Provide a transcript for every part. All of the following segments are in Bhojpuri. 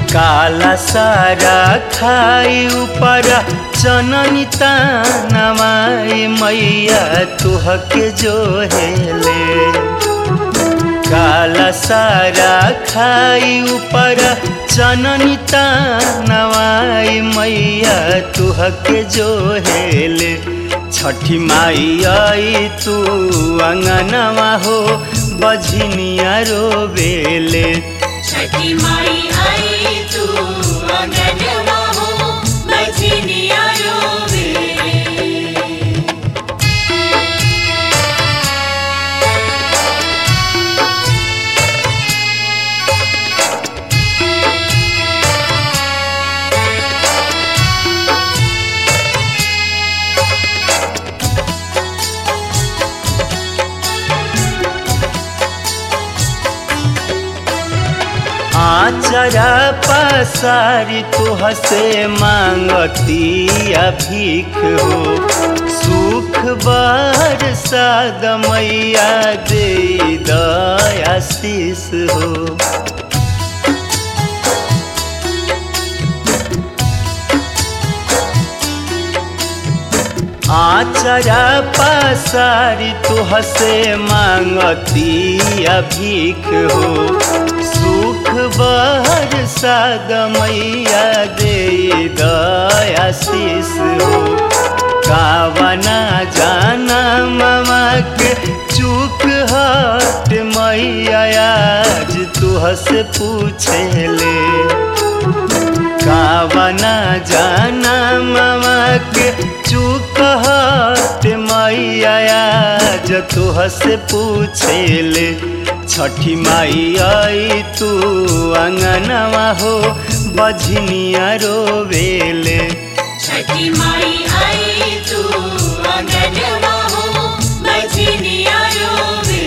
काला सारा खाई ऊपर चननी तानवाई मैया तुहके जो हेले काला सारा खाई ऊपर चननी तानवाई मैया तुहके जो हेले छठी माई आई तू अंगनवा हो बझनिया रोबेले छठी माई आई तू अंगनवा हो बजनिया रोवे आचरा पसारी तुह से मांगती भीख हो सुख बर साद मैया दे दयाशीष हो आचरा पसारी तुह से मांगती भीख हो सुख बहर साद मैया दे दयाशीष हो कावना जाना मामा के चूक हट मैया आज तुह से पूछे ले कावना जाना मामा के चूक हट मैया आज तुह से पूछे ले छठी माई आई तू अंगनवा हो बझनिया रोवेले छठी माई आई तू अंगनवा हो बजनिया रोवे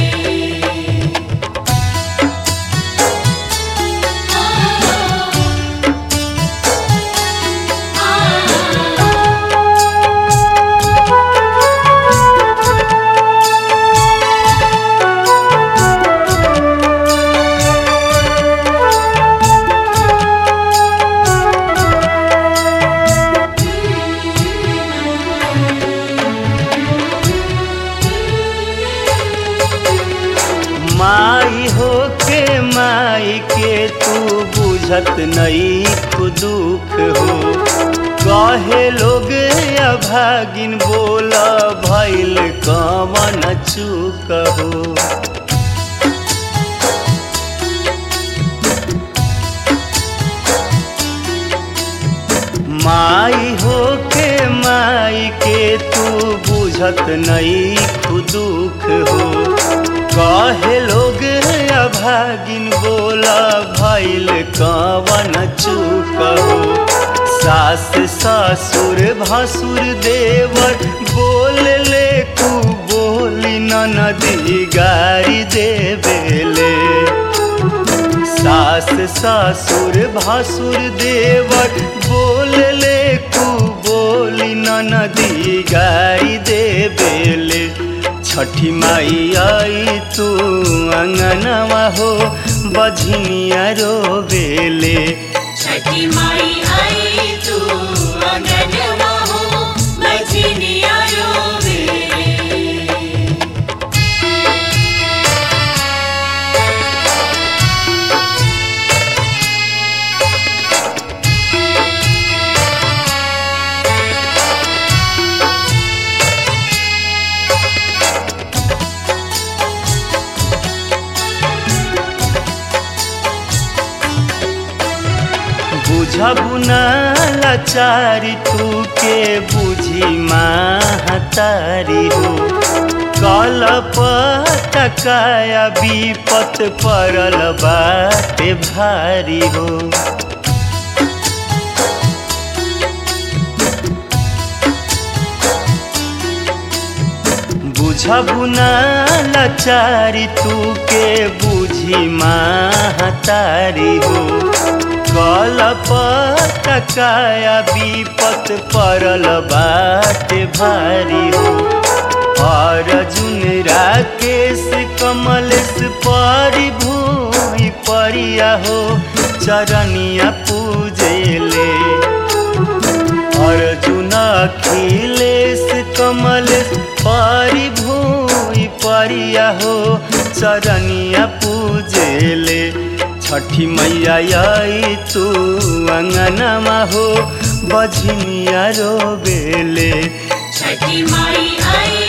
माई हो के माई के तू बुझत नहीं दुख हो कहे लोग अभागिन बोल भैल कमन चूक हो माई हो के माई के तू बुझत नहीं दुख हो कहे लोग अभागिन बोला भैल कवन चूक हो सास ससुर भसुर देवर बोल ले कु बोली नदी गारी देवेले सास ससुर भसुर देवर बोल ले कु बोली नदी गाई देवेले छठी माई आई तू अंगनवा हो बझनिया रोवेले छठी माई आई तू अंगनवा हो बजनिया रोवे बुझबु ना लाचारी तू के बुझी महतारी हो कल पतकाया विपत पड़ल बाटे भारी हो बुझबु ना लाचारी तू के बुझी महतारी हो कल पतकाया विपत पड़ल बाटे भारी हो अर्जुन राकेश कमलेश परिभूमि परिया हो चरनिया पूजेले अर्जुन अखिलेश कमल पारी भूई परिया हो चरनिया पूजेले छठी मैया आई तू अंगनमा हो बझनिया रोबेले छठी माई आई